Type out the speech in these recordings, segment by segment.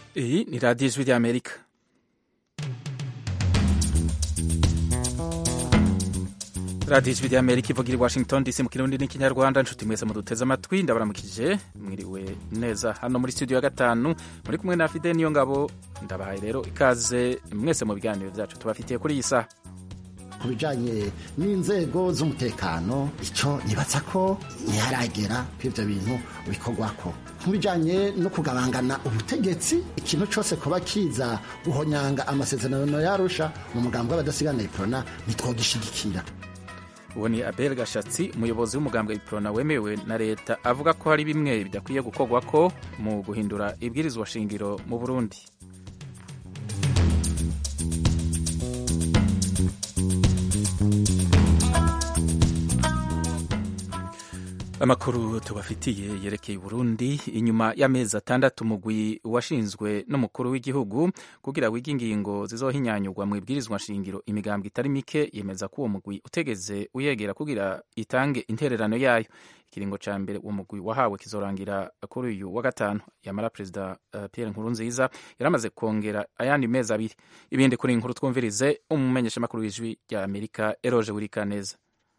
Iyi ni radiyo ijwi ry'amerika radiyo ijwi ry'amerika ivugira i washington dc mu kirundi n'ikinyarwanda nshuti mwese muduteze amatwi ndabaramukije mwiriwe neza hano muri studio ya gatanu muri kumwe na fide niyo ngabo ndabahaye rero ikaze mwese mu biganiro byacu tubafitiye kuri iyi saha ku bijyanye n'inzego z'umutekano icyo nibatsa ko ntiharagera ko ibyo bintu bikorwako ku bijyanye no kugabangana ubutegetsi ikintu cyose kuba kiza guhonyanga amasezerano yarusha mu mugambi w'abadasigana iprona ntitwogishyigikira uwo ni abel gashatsi umuyobozi w'umugambwe iprona wemewe na leta avuga ko hari bimwe bidakwiye gukorwa ko mu guhindura ibwirizwa shingiro mu burundi amakuru tubafitiye yerekeye Burundi inyuma y'amezi atandatu umugwi washinzwe n'umukuru w'igihugu kugira wige ingingo zizohinyanyurwa mu ibwirizwa nshingiro imigambwe itari mike yemeza ko uwo mugwi utegeze uyegera kugira itange intererano yayo ikiringo ca mbere uwo mugwi wahawe kizorangira kuri uyu wa gatanu yamara perezida uh, Pierre Nkurunziza yaramaze kongera ayandi mezi abiri ibindi kuri inkuru twumvirize umumenyeshamakuru w'ijwi rya Amerika Eroje Wirikaneza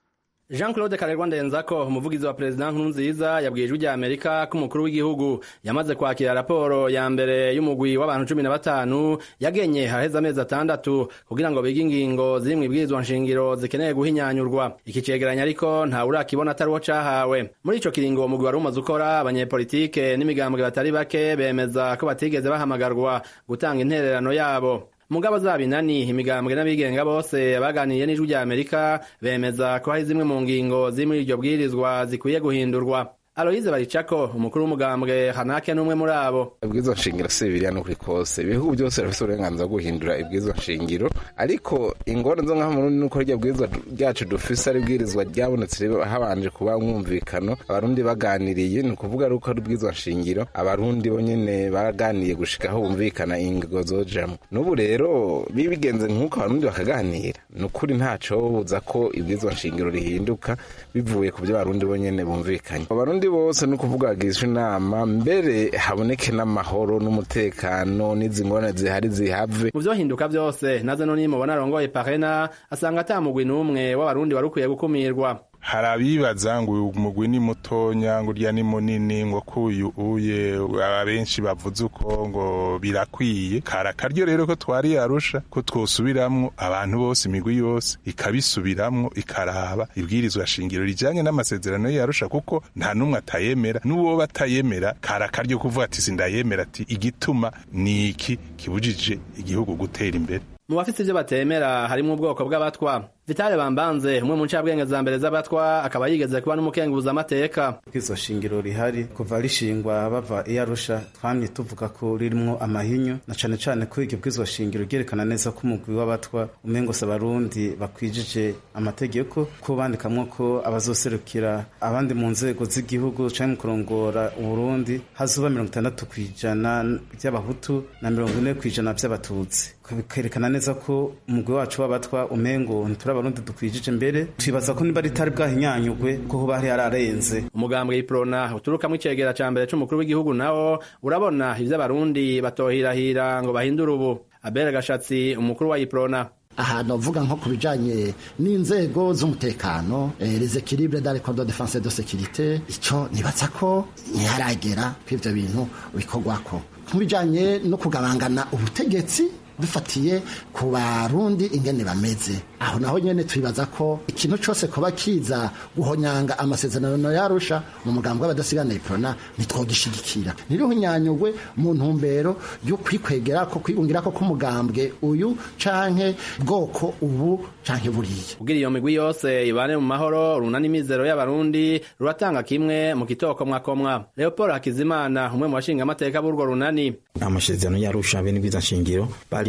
Jean Claude Karerwa Ndenzako umuvugizi wa President Nkurunziza yabwiye ijwi rya Amerika ko umukuru w'igihugu yamaze kwakira raporo ya mbere y'umugwi w'abantu cumi na batanu yagenye haheze amezi atandatu kugira ngo bige ingingo ziri mu ibwirizwa nshingiro zikeneye guhinyanyurwa iki cegeranya ariko nta urakibona atari uwo cahawe muri ico kiringo umugwi wari umaze ukora abanyepolitike n'imigambwe batari bake bemeza ko batigeze bahamagarwa gutanga intererano yabo mugabo zaba inani imigambwe n'abigenga bose baganiriye n'ijwi rya amerika bemeza ko hari zimwe mu ngingo ziri muri iryo bwirizwa zikwiye guhindurwa aloyize baricako umukuru w'umugambwe hanake n'umwe muri abo ibwirizwa nshingiro si bibiriya n'ukuri kose ibihugu byose birafite uburenganzira bwo guhindura ibwirizwa nshingiro ariko ingorane zo ngaha murundi nuko rya bwirizwa ryacu dufise ari ibwirizwa ryabonetse habanje kuba umwumvikano abarundi baganiriye ni ukuvuga ari uko ari ubwirizwa nshingiro abarundi bo nyene baraganiye gushika aho bumvikana ingingo zojamwo n'ubu rero bibigenze nk'uko abarundi bakaganira ni ukuri ntaco buza ko ibwirizwa nshingiro rihinduka bivuye ku byo abarundi bo nyene bumvikanye abarundi bose ni ukuvuga bagishwa inama mbere haboneke n'amahoro n'umutekano n'izi ngorane zihari zihave mu vyohinduka vyose naze no nimubona arongoye parena asanga ata mugwi n'umwe w'abarundi wari ukwiye gukumirwa hari abibaza ngo uyu mugwi ni mutonya ngo urya ni munini ngo kuyu uye abenshi bavuze uko ngo birakwiye kari akaryo rero ko twari yarusha ko twosubiramwo abantu bose imigwi yose ikabisubiramwo ikaraba ibwirizwa shingiro rijanye n'amasezerano yarusha kuko nta n'umwe atayemera n'uwo batayemera kari akaryo kuvuga ati sindayemera ati igituma ni iki kibujije igihugu gutera imbere mu bafite ivyo batemera harimwo ubwoko bw'abatwa vitale bambanze umwe mu ncabwenge za mbere z'abatwa akaba yigeze kuba n'umukenguza amateka izo shingiro rihari kuva rishingwa bava iyo arusha twamye tuvuga ko ririmwo amahinyu na cane cane ko iryo bwizwa shingiro ryerekana neza ko umugwi w'abatwa umengo se abarundi bakwijije amategeko ko bandikamwo ko abazoserukira abandi mu nzego z'igihugu canke mu kurongora uburundi hazoba mirongo itandatu kw'ijana vy'abahutu na mirongo ine kw'ijana vy'abatutsi bikerekana neza ko umugwi wacu w'abatwa umengo ntituri abarundi dukwijije mbere twibaza ko niba ritari bwahinyanyugwe ko hoba hari hararenze umugambwe iprona uturukamwo icegera ca mbere c'umukuru w'igihugu nawo urabona ivyo abarundi batohirahira ngo bahindure ubu abere gashatsi umukuru wa iprona ahantu avuga nko ku bijanye n'inzego z'umutekano les équilibres dans les corps de défense et de sécurité ico nibatsa ko ntiharagera ko ivyo bintu bikorwako ku bijanye no kugabangana ubutegetsi dufatiye ku barundi ingene bameze aho naho nyene twibaza ko ikintu cose kuba kiza guhonyanga amasezerano yarusha mu mugambi w'abadasigana iprona ntitwogishigikira nirihunyanyugwe mu ntumbero yo kwikwegera ko kwigungira ko k'umugambwe uyu canke bwoko ubu canke buriya kugira iyo migwi yose ibane mu mahoro runani imizero y'abarundi ruratanga kimwe mu kitokomwakomwa leopold hakizimana umwe mu bashinga amateka b'urwo runani amasezerano yarusha bene bwiza nshingiro bari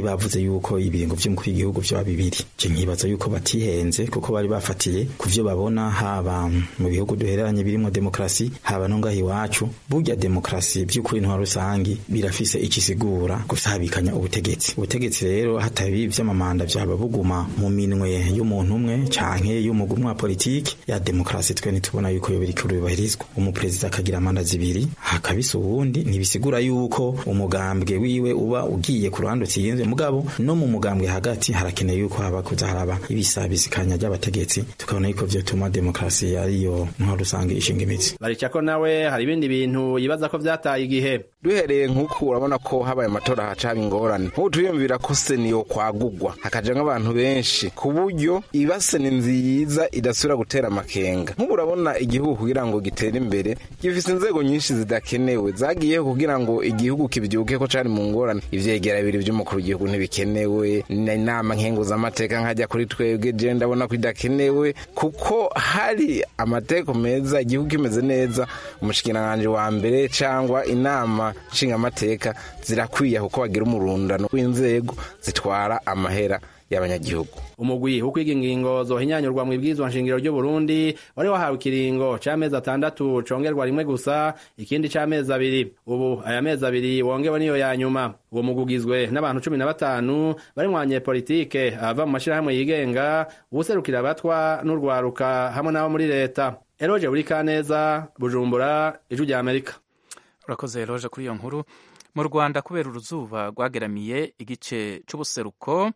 bari bavuze yuko ibiringo vy'umukuru w'igihugu vyoba bibiri je nkibaza yuko batihenze kuko bari bafatiye ku vyo babona haba mu bihugu duhereranye birimo demokarasi haba no ngaho iwacu burya demokarasi by'ukuri ntwa rusangi birafise ikisigura gusabikanya ubutegetsi ubutegetsi rero hatabi vy'amamanda vyaba buguma mu minwe y'umuntu umwe canke y'umugumwe wa politiki ya demokarasi twe nitubona yuko yo biriko bibahirizwa umuperezida akagira manda zibiri hakabisa uwundi ntibisigura yuko umugambwe wiwe uba ugiye ku ruhande utsinze mugabo no mu mugambwe hagati harakeneye yuko haba kuza haraba ibisabisikanya ry'abategetsi tukabona yuko vyotuma demokarasi ariyo ntwa rusange ishinga imitsi baricako nawe hari ibindi bintu yibaza ko vyataye igihe duhereye nk'uku urabona ko habaye amatora haca haba ingorane nk'ubu turiyumvira ko seniyo kwagugwa hakaja nk'abantu benshi ku buryo ibase ni nziza idasubira gutera amakenga nk'ubu urabona igihugu kugira ngo gitere imbere gifise inzego nyinshi zidakenewe zagiyeho kugira ngo igihugu kibyuke ko cari mu ngorane ivyegera bibiri vy'umukuru w'igihugu ntibikenewe inama nkenguzamateka nkajya kuri twebwe je ndabona ko idakenewe kuko hari amateko meza igihugu kimeze neza umushikiranganji wa mbere cangwa inama nshingamateka zirakwiye kuko bagira umurundano w'inzego zitwara amahera y'abanyagihugu umugwi wo kwiga ingingo zohinyanyurwa mu ibwirizwa nshingiro ry'u Burundi wari wahawe ikiringo c'amezi atandatu congerwa rimwe gusa ikindi c'amezi abiri ubu aya mezi abiri wongewe niyo ya nyuma uwo mugwi ugizwe n'abantu cumi na batanu barimwo abanyepolitike abava mu mashirahamwe yigenga uwuserukira abatwa n'urwaruka hamwe n'abo muri leta eroje buri kaneza bujumbura ijwi rya amerika urakoze eroje kuri iyo nkuru mu rwanda kubera uruzuba rwageramiye igice c'ubuseruko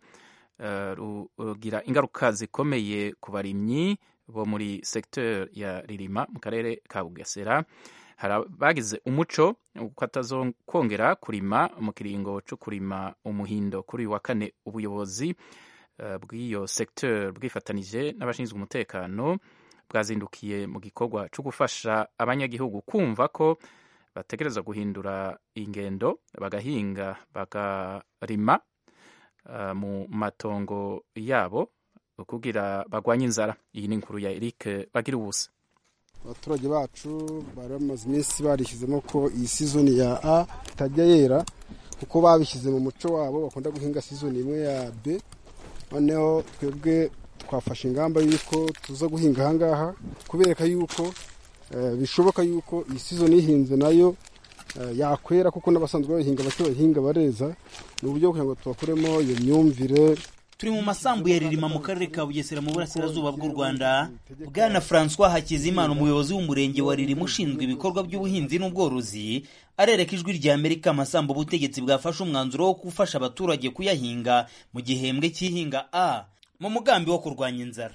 rugira ingaruka zikomeye ku barimyi bo muri secteur ya ririma mu karere ka bugesera bagize umuco ko atazokongera kurima mu kiringo cyo kurima umuhindo kuri uyu wa kane ubuyobozi bw'iyo secteur bwifatanije n'abashinzwe umutekano bwazindukiye mu gikorwa cyo gufasha abanyagihugu kumva ko bategereza guhindura ingendo bagahinga bakarima mu matongo yabo kugira bagwanye inzara iyi ni inkuru ya Eric bagira ubusa abaturage bacu bari bamaze iminsi barishyizemo ko iyi sizoni ya a itajya yera kuko babishyize mu muco wabo bakunda guhinga sizoni imwe ya b noneho twebwe twafashe ingamba y'uko tuza guhinga ahangaha kubereka yuko bishoboka yuko iyi sizoni ihinze nayo yakwera kuko n'abasanzwe bayihinga bake bayihinga bareza ni uburyo kugira ngo tubakuremo iyo myumvire turi mu masambu ya ririma mu karere ka bugesera mu burasirazuba bw'u rwanda bwana francois hakizimana umuyobozi w'umurenge wa ririma ushinzwe ibikorwa by'ubuhinzi n'ubworozi arereka ijwi rya amerika amasambu ubutegetsi bwafashe umwanzuro wo gufasha abaturage kuyahinga mu gihembwe cy'ihinga a mu mugambi wo kurwanya inzara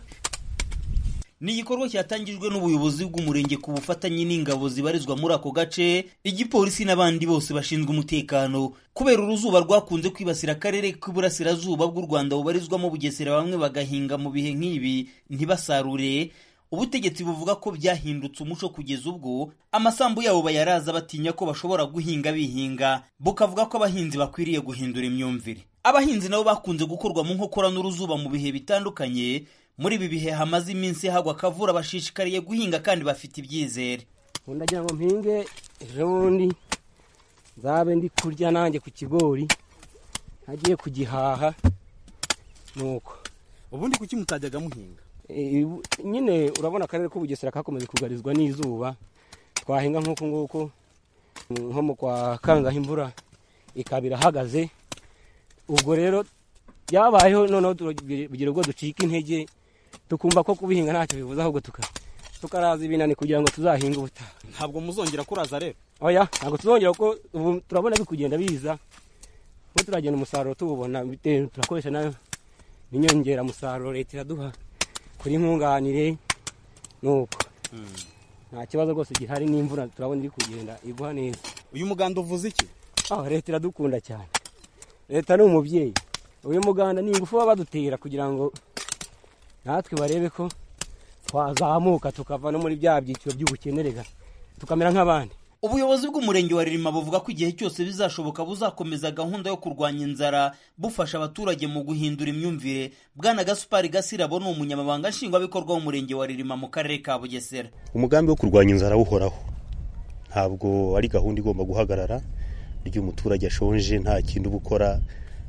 ni igikorwa cyatangijwe n'ubuyobozi bw'umurenge ku bufatanye n'ingabo zibarizwa muri ako gace igipolisi n'abandi bose bashinzwe umutekano kubera uruzuba rwakunze kwibasira akarere k'iburasirazuba bw'u rwanda bubarizwamo bugesera bamwe bagahinga mu bihe nk'ibi ntibasarure ubutegetsi buvuga ko byahindutse umuco kugeza ubwo amasambu yabo bayaraza batinya ko bashobora guhinga bihinga bukavuga ko abahinzi bakwiriye guhindura imyumvire abahinzi nabo bakunze gukorwa mu nkokora n'uruzuba mu bihe bitandukanye muri ibi bihe hamaze iminsi hagwa akavura bashishikariye guhinga kandi bafite ibyizere ndagira ngo mpinge ejo bundi nzabe ndi kurya nanjye ku kigori ntagiye kugihaha nuko ubundi kuki mutajyaga muhinga nyine urabona akarere k'ubugesera kakomeje kugarizwa n'izuba twahinga nk'uku nguku nko mu kwa kangaho imvura ikaba irahagaze ubwo rero byabayeho noneho tugira ubwo ducika intege tukumva ko kubihinga ntacyo bivuze ahubwo tukaraza ibinani kugira ngo tuzahinge ubutaha ntabwo muzongera kuraza rero oya ntabwo tuzongera kuko ubu turabona bikugenda biza kuko turagenda umusaruro tuwubona turakoresha nayo n'inyongeramusaruro leta iraduha kuri nkunganire nuko nta kibazo rwose gihari n'imvura turabona iri kugenda iguha neza uyu muganda uvuze iki leta iradukunda cyane leta ni umubyeyi uyu muganda ni ingufu baba badutera kugira ngo natwe barebe ko twazamuka tukava no muri bya byiciro by'ubukenerega tukamera nk'abandi ubuyobozi bw'umurenge wa ririma buvuga ko igihe cyose bizashoboka buzakomeza gahunda yo kurwanya inzara bufasha abaturage mu guhindura imyumvire bwana gasupari gasirabo ni umunyamabanga nshingwabikorwa w'umurenge wa ririma mu karere ka bugesera umugambi wo kurwanya inzara uhoraho ntabwo ari gahunda igomba guhagarara iyo umuturage ashonje nta kindi uba ukora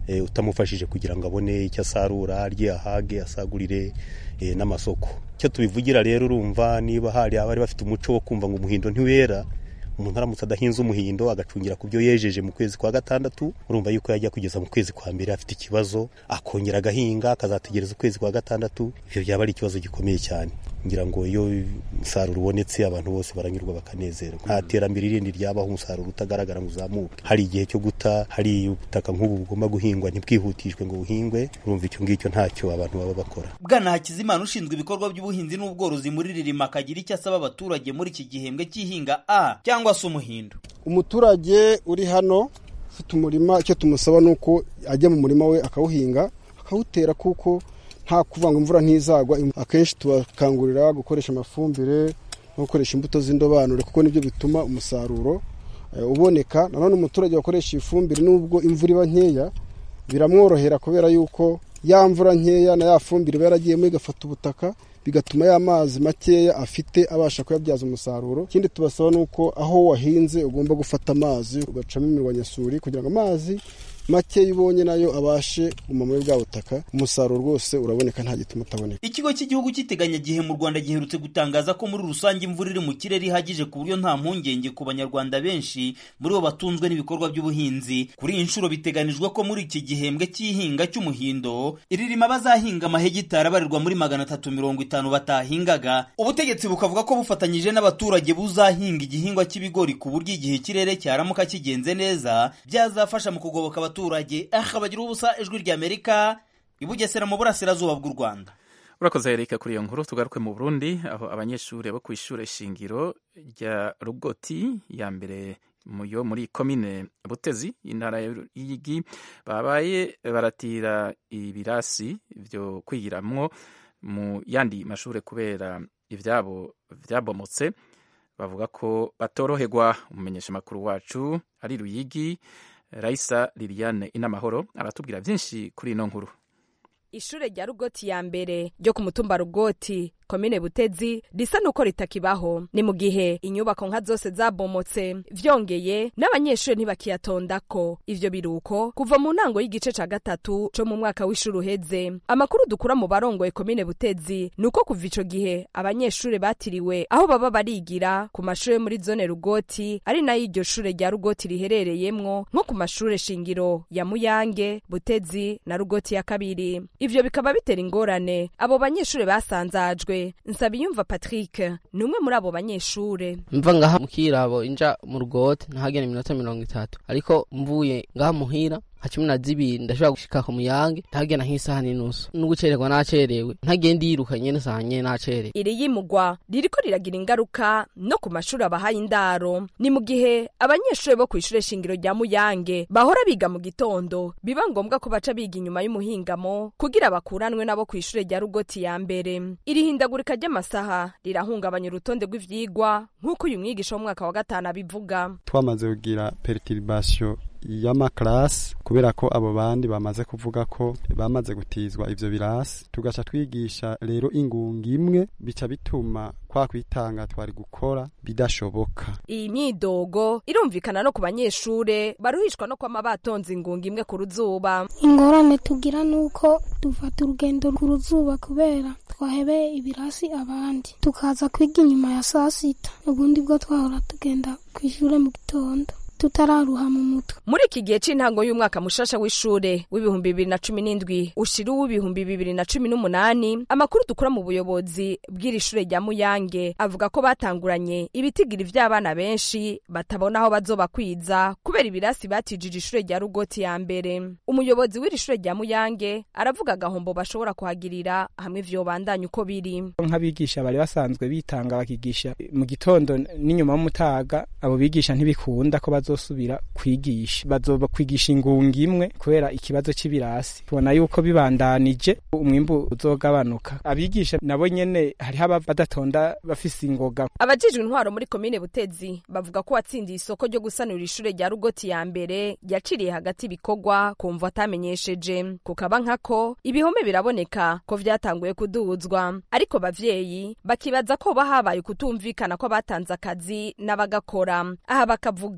utamufashije kugira ngo abone icyo asarura arye ahage asagurire n'amasoko icyo tubivugira rero urumva niba hari abari bafite umuco wo kumva ngo umuhindo ntiwera umuntu aramutse adahinze umuhindo agacungira ku byo yejeje mu kwezi kwa gatandatu urumva yuko yajya kugeza mu kwezi kwa mbere afite ikibazo akongera agahinga akazategereza ukwezi kwa gatandatu ibyo byaba ari ikibazo gikomeye cyane ngira ngo iyo umusaruro ubonetse abantu bose baranyurwa bakanezerwa nta terambere rindi ryabaho umusaruro utagaragara ngo uzamuke hari igihe cyo guta hari ubutaka nk'ubu bugomba guhingwa ntibwihutishwe ngo buhingwe urumva icyo ngicyo ntacyo abantu baba bakora bwana hakizimana ushinzwe ibikorwa by'ubuhinzi n'ubworozi muri ririma akagira icyo asaba abaturage muri iki gihembwe cy'ihinga a cyangwa se umuhindo umuturage uri hano ufite umurima icyo tumusaba ni uko ajya mu murima we akawuhinga akawutera kuko nta kuvanga imvura ntizagwa akenshi tubakangurira gukoresha amafumbire no gukoresha imbuto z'indobanure kuko nibyo bituma umusaruro uboneka nanone umuturage wakoresha ifumbire nubwo imvura iba nkeya biramworohera kubera yuko ya mvura nkeya na ya fumbire iba yaragiyemo igafata ubutaka bigatuma ya mazi makeya afite abasha kuyabyaza umusaruro ikindi tubasaba ni uko aho wahinze ugomba gufata amazi ugacamo imirwanyasuri kugira ngo amazi make ubonye nayo abashe kuguma muri bwa butaka umusaruro rwose uraboneka nta gituma utaboneka ikigo cy'igihugu cy'iteganyagihe mu rwanda giherutse gutangaza ko muri rusange imvura iri mu kirere ihagije ku buryo nta mpungenge ku banyarwanda benshi muri bo batunzwe n'ibikorwa by'ubuhinzi kuri iyi nshuro biteganijwe ko muri iki gihembwe cy'ihinga cy'umuhindo iririma bazahinga amahegitari abarirwa muri magana atatu mirongo itanu batahingaga ubutegetsi bukavuga ko bufatanyije n'abaturage buzahinga igihingwa cy'ibigori ku buryo igihe ikirere cyaramuka kigenze neza byazafasha mu kugoboka abaturage aha bagira ubusa ijwi ry'amerika ibugesera mu burasirazuba bw'u rwanda urakoze erika kuri iyo nkuru tugaruke mu burundi aho abanyeshuri bo ku ishuri shingiro rya rugoti ya mbere yo muri komine butezi intara y'igi babaye baratira ibirasi byo kwigiramwo mu yandi mashuri kubera ibyabo byabomotse bavuga ko batoroherwa umumenyeshamakuru wacu ari ruyigi Raisa Liliane Inamahoro aratubwira byinshi kuri ino nkuru ishure rya rugoti ya mbere ryo ku mutumba rugoti komine butezi risa nuko ritakibaho ni mu gihe inyubako nka zose zabomotse vyongeye n'abanyeshuri ntibakiyatondako ivyo biruko kuva mu ntango y'igice ca gatatu co mu mwaka w'ishuri uheze amakuru dukura mu barongoye komine butezi ni uko kuva ico gihe abanyeshuri batiriwe aho baba barigira ku mashure muri zone rugoti ari nayo iryo shure rya rugoti riherereyemwo nko ku mashure shingiro ya muyange butezi na rugoti ya kabiri ivyo bikaba bitera ingorane abo banyeshuri basanzajwe nsabiyumva patrick ni umwe muri abo banyeshure mva ngaha mukirabo inja mu rugoti ntahagera iminota mirongo itatu ariko mvuye ngaha muhira nka cumi na zibiri ndashobora gushika ku muyange ntagenda nk'isaha n'inusu n'ugucererwa nacerewe ntagenda yiruka nyene saha nyene nacerewe iri yimugwa ririko riragira ingaruka no ku mashuri abahaye indaro ni mu gihe abanyeshuri bo kw'ishure shingiro rya muyange bahora biga mu gitondo biba ngombwa ko baca biga inyuma y'umuhingamo kugira bakuranwe nabo kw'ishure rya rugoti ya mbere iri hindagurika ry'amasaha rirahungabanya urutonde rw'ivyigwa nk'uko uyu mwigisha w'umwaka wa gatanu abivuga twamaze kugira perturbation y'amakarasi kubera ko abo bandi bamaze kuvuga ko bamaze gutizwa ivyo birasi tugaca twigisha rero ingunga imwe bica bituma kwa kwitanga twari gukora bidashoboka iyi myidogo irumvikana no ku banyeshure baruhishwa no kwama batonze ingunga imwe ku ruzuba ingorane tugira nuko dufata urugendo ku ruzuba kubera twahebeye ibirasi abandi tukaza kwiga inyuma ya saa sita ubundi bwo twahora tugenda kw'ishure mu gitondo tutararuha mu mutwe muri iki gihe c'intango y'umwaka mushasha w'ishure w'ibihumbi bibiri na cumi n'indwi ushira uw'ibihumbi bibiri na cumi n'umunani amakuru dukura mu buyobozi bw'iri shure rya muyange avuga ko batanguranye ibitigiri vy'abana benshi batabona aho bazobakwiza kubera ibirasi batijije ishure rya rugoti ya mbere umuyobozi w'iri shure rya muyange aravuga agahombo bashobora kuhagirira hamwe vyobandanya uko biri nk'abigisha bari basanzwe bitanga bakigisha mu gitondo n'inyuma y'umutaga abo bigisha ntibikunda ko bazo bazosubira kwigisha bazoba kwigisha ingunga imwe kubera ikibazo c'ibirasi tubona yuko bibandanije umwimbu uzogabanuka abigisha nabo nyene hariho aba badatonda bafise ingoga abajejwe intwaro muri komine butezi bavuga ko watsindiye isoko ryo gusanura ishure rya rugoti ya mbere yaciriye hagati ibikorwa kumva atamenyesheje kukaba nkako ibihome biraboneka ko vyatanguye kuduzwa ariko bavyeyi bakibaza ko bahabaye kutumvikana ko batanze akazi n'abagakora aha bakavuga aho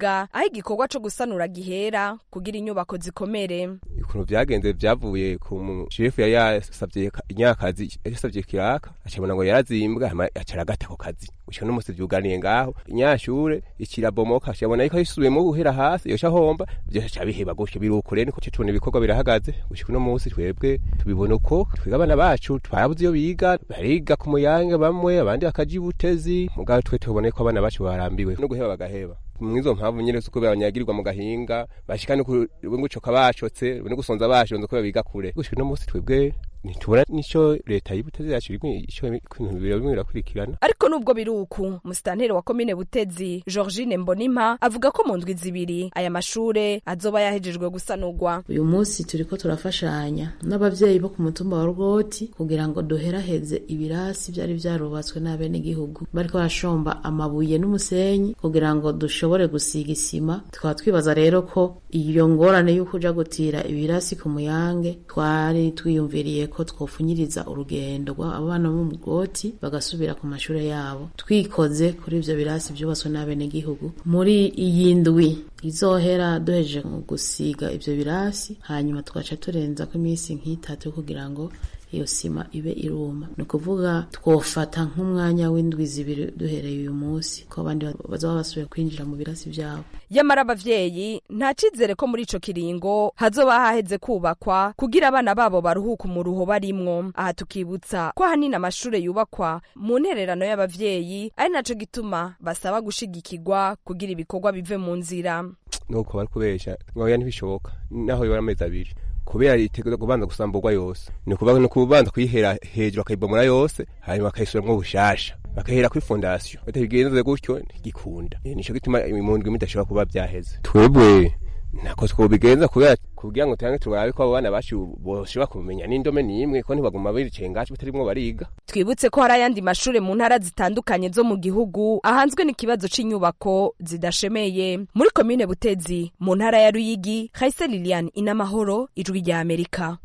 aho igikorwa co gusanura gihera kugira inyubako zikomere ukuntu vyagenze vyavuye ku mushefu yari yasavye inyakazi yasavye kiraka acabona ngo yarazimbwa hama acara agata ako kazi gushika n'umusi vyuganiye ngaho inyashure ikirabomoka acabona yuko yisubiyemo guhera hasi yoca homba vyose aca biheba gutyo birukure niko tubona ibikorwa birahagaze gushika uno musi twebwe tubibona uko twiga abana bacu twarabuze iyo biga bariga ku muyange bamwe abandi bakaja ibutezi mugabo twe tubona ko abana bacu barambiwe no guheba bagaheba mwizo mpamvu nyene suko banyagirirwa mu gahinga bashika no gucoka bacotse no gusonza bashonze ko biga kure gushika no musi twebwe ntitubona nico leta y'ibutezi yacu ico ibintu bibiri bimwe birakurikirana ariko nubwo biri uku musitanteri wa komine butezi georgine mbonimpa avuga ko mu ndwi zibiri aya mashure azoba yahejejwe gusanurwa uyu munsi turiko turafashanya n'abavyeyi bo ku mutumba wa rwoti kugira ngo duheraheze ibirasi vyari vyarubatswe n'abenegihugu bariko barashomba amabuye n'umusenyi kugira ngo dushobore gusiga isima tukaba twibaza rero ko iyo ngorane y'uko uja gutira ibirasi ku muyange twari twiyumviriye ko twofunyiriza urugendo abana bo mu bwoti bagasubira ku mashure yabo twikoze kuri ivyo birasi vyubatswe n'abenegihugu muri iyi ndwi izohera duhejeje mu gusiga ivyo birasi hanyuma tugaca turenzako iminsi nk'itatu kugira ngo iyo sima ibe iruma ni ukuvuga twofata nk'umwanya w'indwi zibiri duhereye uyu munsi ko abandi bazaba basubiye kwinjira mu birasi vyabo yamara abavyeyi nta cizere ko muri ico kiringo hazoba haheze kubakwa kugira abana babo baruhuka umuruho barimwo aha tukibutsa ko ahanini amashure yubakwa mu ntererano y'abavyeyi ari naco gituma basaba gushigikirwa kugira ibikorwa bive mu nzira nuko bari kubesha ngoya ntibishoboka naho bibara amezi abiri kubera itegereza kubanza gusamburwa yose ni ukuvuga ni kubanza kuyihera hejuru bakayibomora yose hanyuma bakayisubiramwo bushasha bakahera kuri fondasiyo batabigenze gutyo ntigikunda nico gituma mu ndwi midashobora kuba vyaheze twebwe ntako twobigenza kubera kugira ngo tuyange turabe ko abo bana bacu boshobora kumenya n'indome n'imwe ko ntibaguma bicaye ngacu batarimwo bariga twibutse ko hari ayandi mashure mu ntara zitandukanye zo mu gihugu ahanzwe n'ikibazo c'inyubako zidashemeye muri komine butezi mu ntara ya ruyigi haise lilian inamahoro ijwi rya amerika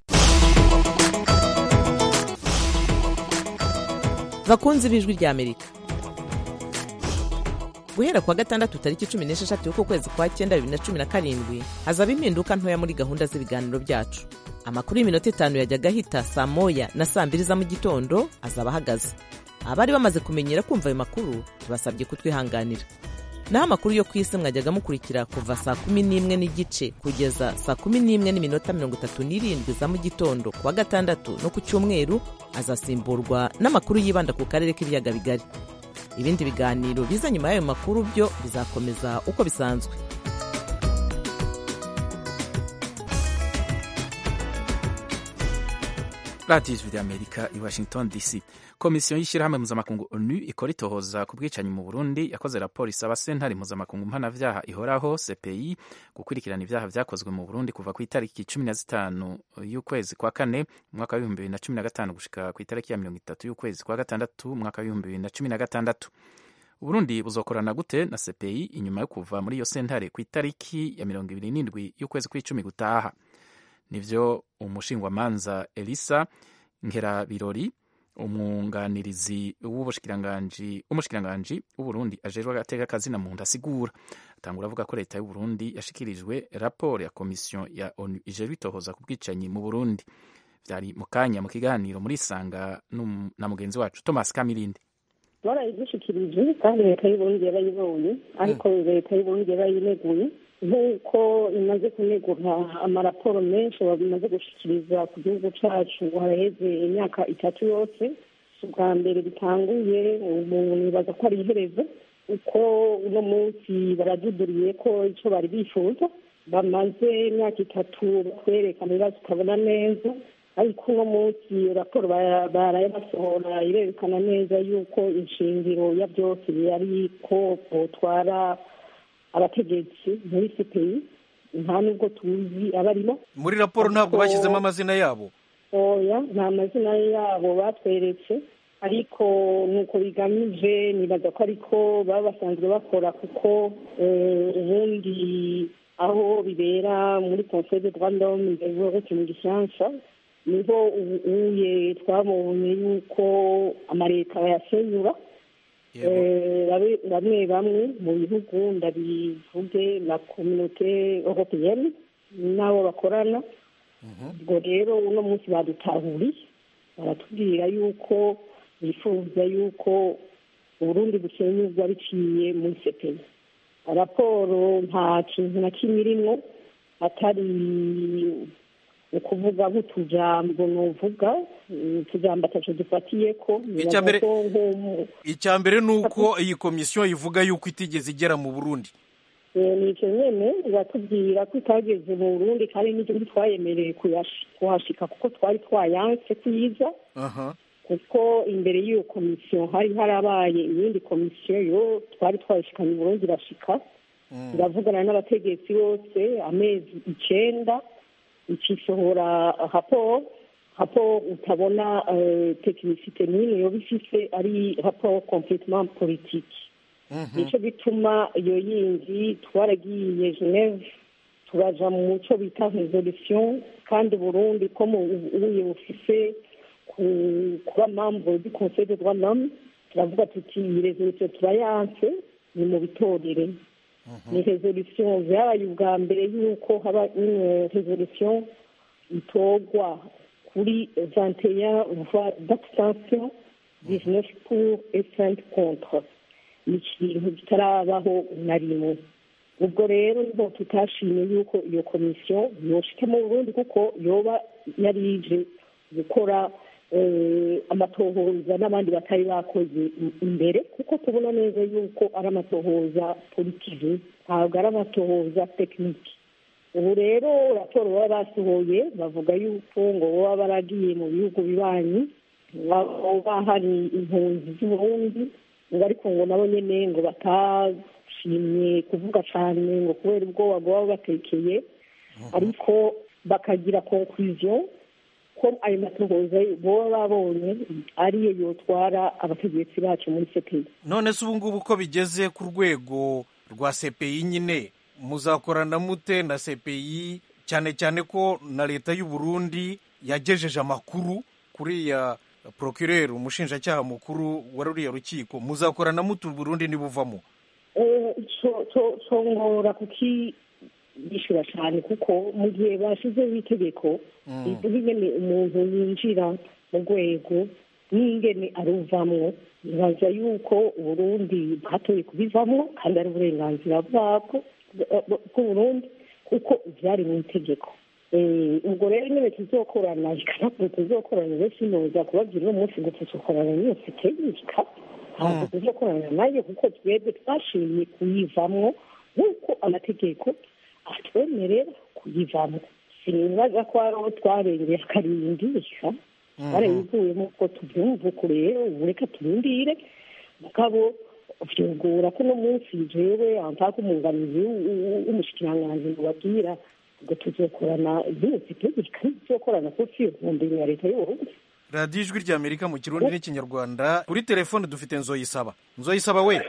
bakunzi b'ijwi rya amerika guhera kuwa gatandatu tariki cumi n'esheshatu y'uko kwezi kwa cyenda bibiri na cumi na karindwi hazaba impinduka ntoya muri gahunda z'ibiganiro byacu amakuru y'iminota itanu yajyaga ahita saa moya na saa mbiri za mu gitondo azaba ahagaze abari bamaze kumenyera kumva ayo makuru tubasabye kutwihanganira naho amakuru yo ku isi mwajyaga mukurikira kuva saa kumi n'imwe n'igice kugeza saa kumi n'imwe n'iminota mirongo itatu n'irindwi za mu gitondo kuwa gatandatu no ku cyumweru azasimburwa n'amakuru yibanda ku karere k'ibiyaga bigari ibindi biganiro biza nyuma y'ayo makuru byo bizakomeza uko bisanzwe radiyo ijwi ry'amerika i washington dc komisiyo y'ishyirahamwe mpuzamakungu onu ikora itohoza ku bwicanyi mu burundi yakoze raporo isaba sentare mpuzamakungu mpanavyaha ihoraho cpi gukurikirana ivyaha vyakozwe mu burundi kuva ku itariki cumi na zitanu y'ukwezi kwa kane umwaka w'ibihumbi bibiri na cumi na gatanu gushika ku itariki ya mirongo itatu y'ukwezi kwa gatandatu umwaka w'ibihumbi bibiri na cumi na gatandatu uburundi buzokorana gute na cpi inyuma yo kuva muri iyo sentare ku itariki ya mirongo ibiri n'indwi y'ukwezi kw'icumi gutaha nivyo umushingwamanza elisa nkerabirori umwunganirizi w'ubushikiranganji umushikiranganji w'uburundi ajejwe agateka kazina muntu asigura atangura avuga ko leta y'uburundi yashikirijwe raporo ya komisiyo ya onu ijejwe itohoza ku bwicanyi mu burundi vyari mu kanya mu kiganiro muri sanga na mugenzi wacu thomas kamirindi barayigushikirije kandi leta y'uburundi yarayibonye ariko leta y'uburundi yarayineguye nk'uko imaze kunegura amaraporo menshi bamaze gushikiriza ku gihugu cacu haraheze imyaka itatu yose ubwa mbere bitanguye ubu nibaza ko ari iherezo uko uno munsi baraduduriye ko ico bari bifuza bamaze imyaka itatu batwerekana ibibazo utabona neza ariko uno munsi raporo barayabasohora irerekana neza yuko inshingiro ya byose yari ko botwara abategetsi muri cpi nta nubwo tuzi abarimo muri raporo ntabwo bashyizemo amazina yabo oya nta mazina yabo batweretse ariko nuko bigamije nibaza ko ariko baba basanzwe bakora kuko ubundi aho bibera muri conseil de droit d'homme ndetse mu gifaransa niho ubuye twabonye yuko amaleta bayasenyura bamwe bamwe mu bihugu ndabivuge na kominote europeyeni n'abo bakorana ubwo rero uno munsi badutahuriye baratubwira yuko bifuza yuko uburundi busenyurwa biciye muri sepeyi raporo nta kintu na kimwe irimo atari ukuvuga nk'utujambo nuvuga utujambo ataco dufatiye ko icya mbere ni uko iyi komisiyo ivuga yuko itigeze igera mu burundi nicyo nyene iratubwira ko itageze mu burundi kandi n'ibyo ntitwayemereye kuhashika kuko twari twayanse kuyiza kuko imbere y'iyo komisiyo hari harabaye iyindi komisiyo yo twari twayishikanye burundi irashika iravugana n'abategetsi bose amezi icenda ikisohora raporo raporo utabona tekinisite n'imwe yoba ifise ari raporo completement politique nicyo gituma iyo yindi twaragiye geneve turaja mu muco bita resolution kandi burundi ko ubuye bufise kuba membre du conseil de droit l'homme turavuga tuti iyi resolution turayanse ni mu bitorere ni resolution vyabaye ubwa mbere yuko haba une resolution itorwa kuri 21 voix d'abstention 19 pour et 5 contre ni ikintu kitarabaho na rimwe ubwo rero niho tutashimye yuko iyo komisiyo yoshika mu burundi kuko yoba yarije gukora amatohoza n'abandi batari bakoze imbere kuko tubona neza yuko ari amatohoza politiki ntabwo ari amatohoza tekiniki ubu rero raporo baba basohoye bavuga yuko ngo baba baragiye mu bihugu bibanyi baba hari impunzi z'uburundi ngo ariko ngo nabo nyine ngo batashimye kuvuga cyane ngo kubera ubwoba bwaba batekeye ariko bakagira konkuriziyo ko ayo matohoza baba babonye ariyo yotwara abategetsi bacu muri sepeyi none se ubu ngubu ko bigeze ku rwego rwa sepeyi nyine muzakorana mute na sepeyi cyane cyane ko na leta y'u Burundi yagejeje amakuru kuri ya procureur umushinjacyaha mukuru wa ruriya rukiko muzakorana mute u Burundi nibuvamo congora kuki yishyura cyane kuko mu gihe bashyizeho itegeko rivuga ingene umuntu yinjira mu rwego n'ingene aruvamwo bibaza yuko uburundi bwatoye kubivamo kandi ari uburenganzira bwabwo bw'uburundi kuko byari mu itegeko ubwo rero nyine tuzokorana ikanakuru tuzokorana benshi noza kubabwira uno munsi ngo tuzokorana n'iyo tegeka ntabwo tuzokorana nayo kuko twebwe twashimye kuyivamwo nk'uko amategeko atwemerera kuyivamo sinibaza ko ari aho twarengeye akarindisha barabivuyemo uko tubyumva uko rero ubu reka turindire mugabo vyugura ko uno munsi jewe antaka umwunganizi w'umushikiranganji mubabwira ngo tuzokorana byose tegeka tuzokorana kuko iyo ntumbero ya leta y'uburundi radiyo ijwi rya amerika mu kirundi n'ikinyarwanda kuri telefone dufite nzoyisaba nzoyisaba we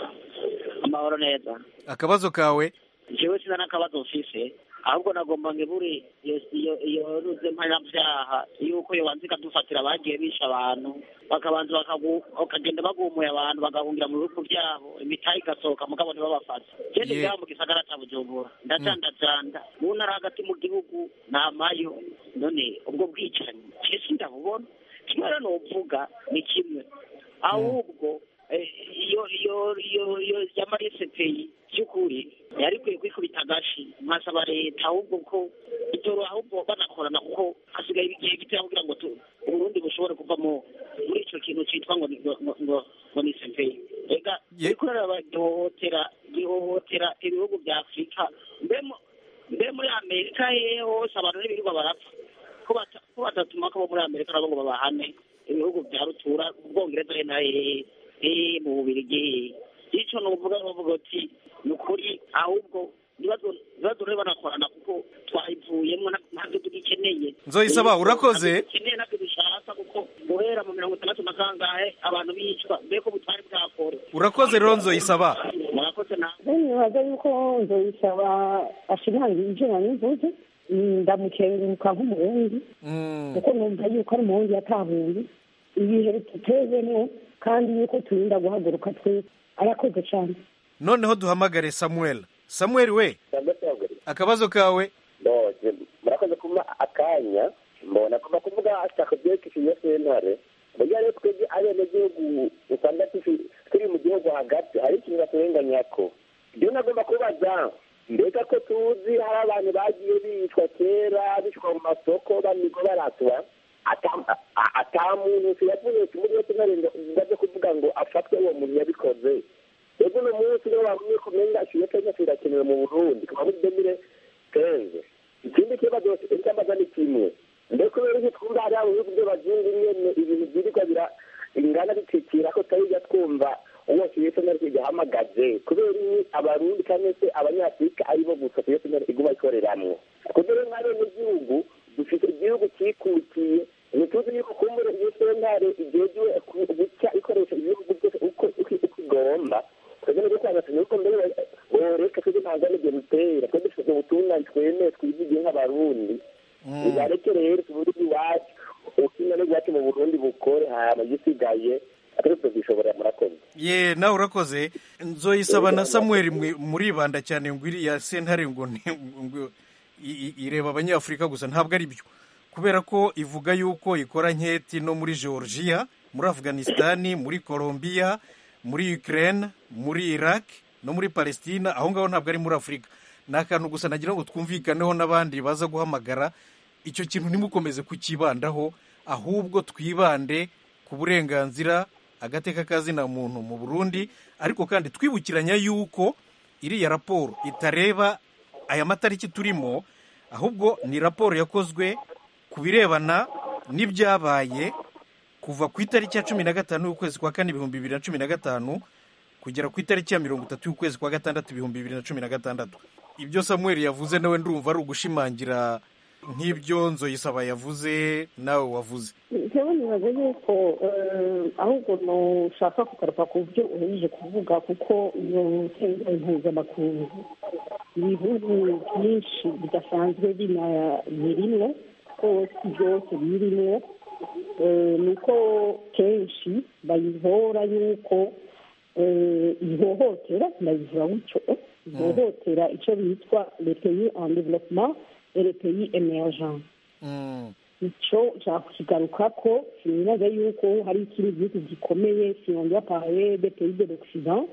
amahoro neza akabazo kawe jewe sina n'akabazo mfise ahubwo nagomba ngebure iyo ruze mpanabyaha yuko yobanza ikadufatira abagiye bisha abantu bakabanza bakagenda bagumuye abantu bagahungira mu bihugu byabo imitayi igasohoka mugabo ntibabafata genda ibyabo mu gisagara cya bujumbura ndajandajanda mu ntara hagati mu gihugu ntamayo none ubwo bwicanyi cesi ndabubona kimwe rero novuga ni kimwe ahubwo iyo iyo iyo iyo yamarese peyi by'ukuri yari ikwiye kwikubita agashi nkasaba leta ahubwo ko itoro ahubwo banakorana kuko hasigaye igihe gitoya kugira ngo uburundi bushobore kuva muri icyo kintu cyitwa ngo ngo ngo ni sepeyi rega uriko gihohotera gihohotera ibihugu bya afurika mbe muri amerika hehe hose abantu n'ibirirwa barapfa ko batatuma ko bo muri amerika nabo ngo babahane ibihugu bya rutura ubwongereza he na hehe hehe mu bubirigi icyo ni uvuga bavuga ati ni ukuri ahubwo ibibazo rero banakorana kuko twayivuyemo ntabyo tugikeneye nzoyisaba urakoze dukeneye ntabyo dushaka kuko guhera mu mirongo itandatu na kangahe abantu bicwa mbega ubutwari bwakore urakoze rero nzoyisaba murakoze nawe nibaza yuko nzoyisaba ashimangira ibyo nanivuze ndamukenguruka nk'umurundi kuko numva yuko ari umurundi yatahuye ibihe bitutezemo kandi yuko turinda guhaguruka twese arakoze cyane noneho duhamagare samuel samuel we akabazo kawe murakoze kuba akanya mbona kuva kuvuga ashaka byerekeye iyo sentare burya rero twebwe abenegihugu usanga turi mu gihugu hagati hari ikintu baturenganya ko ibyo nagomba kubaza mbega ko tuzi hari abantu bagiye bicwa kera bicwa mu masoko banigwa baratwa ata muntu yavuye muri iyo sentare ngo kuvuga ngo afatwe uwo muntu yabikoze ego uno munsi niyo wabonye kumenya iyo kenya kirakenewe mu burundi kuva muri demire kenze ikindi kibazo icyambaza ni kimwe mbese kubera iki twumva hariya mu bihugu by'abazungu nyene ibintu byirirwa bira ingana bitwikira ko tutajya twumva uwo kiyo sentare kigahamagaje kubera iki abarundi cyangwa se abanyafurika aribo gusa kiyo sentare iguma ikoreramwo kubera nk'abenegihugu dufite igihugu cyikukiye ntituzi yuko kumbura iyo sentare igejewe guca ikoresha ibihugu byose uko igomba twebwe nibyo twagasanye yuko mbere boreka twebwe ntabwo ari ibyo dutera twebwe dufite ubutungane twemeye twizigiye nk'abarundi nibareke rero tuburundi iwacu ubutungane bwacu mu burundi bukore hama igisigaye atari tubyishobora murakoze ye nawe urakoze nzoyisaba na samuel muribanda cyane ngo iriya sentare ngo ireba abanyafurika gusa ntabwo ari byo kubera ko ivuga yuko ikora nketi no muri georgia muri afghanistan muri colombia muri ukraine muri iraq no muri palestina aho ngaho ntabwo ari muri afurika ni akantu gusa nagira ngo twumvikaneho n'abandi baza guhamagara icyo kintu ntimukomeze kukibandaho ahubwo twibande ku burenganzira agateka kazina muntu mu burundi ariko kandi twibukiranya yuko iriya raporo itareba aya matariki turimo ahubwo ni raporo yakozwe ku birebana n'ibyabaye kuva ku itariki ya cumi na gatanu y'ukwezi kwa kane ibihumbi bibiri na cumi na gatanu kugera ku itariki ya mirongo itatu y'ukwezi kwa gatandatu ibihumbi bibiri na cumi na gatandatu ibyo samuel yavuze nawe ndumva ari ugushimangira nk'ibyo nzoyisaba yavuze nawe wavuze njyewe nibaza yuko ahubwo nushaka kugaruka ku byo uhejeje kuvuga kuko iyo sentare mpuzamakungu ibihugu byinshi bidasanzwe birimwo rwose byose birimwo ni uko kenshi bayihora yuko ihohotera ndabivuga gutyo ihohotera icyo bitwa le pays en développement et le pays émergent icyo kigaruka ko sinibaza yuko hari ikindi gihugu gikomeye sinongera parler des pays de l'occident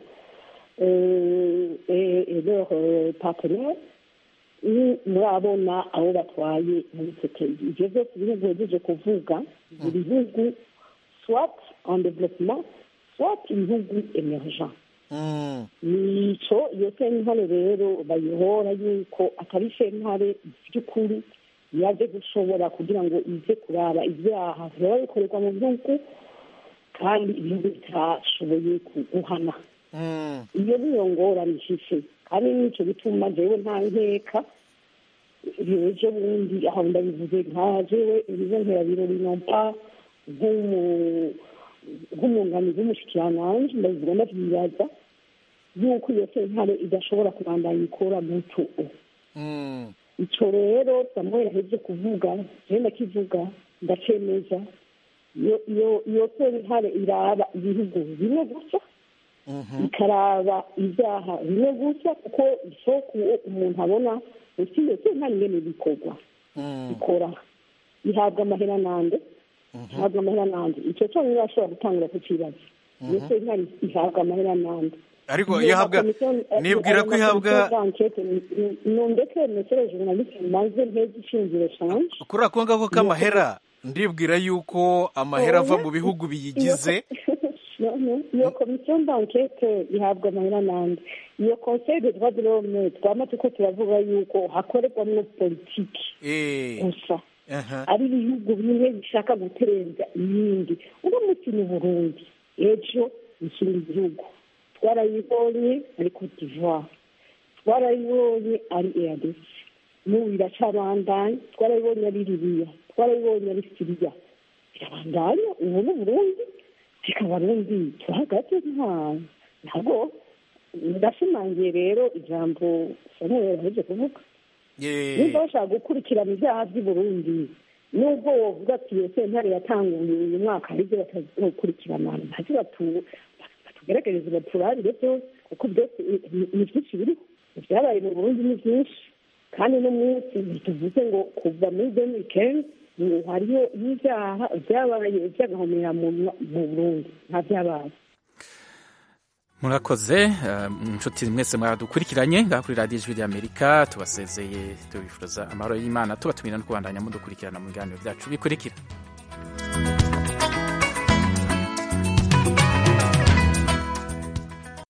et leurs partenaires murabona abo batwaye muri icyo pays ibyo byose ibihugu bihejeje kuvuga buri bihugu soit en développement soit ibihugu emergent nico iyo sentare rero bayihora yuko atari sentare by'ukuri yaje gushobora kugira ngo ize kuraba ibyaha biba bikorerwa mu bihugu kandi ibihugu bitashoboye guhana iyo niyo ngorane ifise kandi nicyo bituma jewe nta nkeka ejo bundi aho ndabivuze nka jewe ibizo nkerabirori nompa nk'umunganizi w'umushikiranganji ndabivuga ndavyibaza yuko iyo sentare idashobora kubandanya ikora muco ico rero samuel aheze kuvuga jewe ndakivuga ndacemeza iyo sentare iraba ibihugu bimwe gusa ikaraba ibyaha bimwe gusa kuko isoko umuntu abona usi iyo sentare ingene bikorwa ikora ihabwa amahera nande ihabwa amahera nande icyo cyonyine ashobora gutangura kukibaza iyo sentare ihabwa amahera nande ariko ihabwa nibwira ko ihabwa nundeke mesere journaliste maze nteze ishingiro canje kuri ako ngako k'amahera ndibwira yuko amahera ava mu bihugu biyigize iyo komisiyo d'enquête ihabwa amahera nande iyo conseil de droit de l'homme twama tuko turavuga yuko hakorerwamwo politiki gusa ari ibihugu bimwe bishaka guterenza ibindi uno munsi ni burundi ejo ikindi gihugu twarayibonye ari cote d'ivoire twarayibonye ari eadc n'ubu iracabandanya twarayibonye ari libiya twarayibonye ari siriya birabandanya ubu ni burundi reka barundi turahagaze nta ntabwo ndashimangiye rero ijambo samuel yaheje kuvuga nimba bashaka gukurikirana ibyaha by'i burundi nubwo wovuga ati iyo sentare yatanguye uyu mwaka hari ibyo batazokurikirana ntacyo batu- batugerageze baturabire byose kuko byose ni- ni byinshi biriho ibyabaye mu burundi ni byinshi kandi no munsi ntituvuze ngo kuva muri deni kenzi hariho n'ibyaha byabaye by'agahomera mu mu burundi nta byabaye murakoze eh, inshuti mwese mwadukurikiranye ngaha kuri radiyo ijwi ry'amerika tubasezeye tubifuza amahoro y'imana tubatumira no kubandanya mudukurikirana mu biganiro byacu bikurikira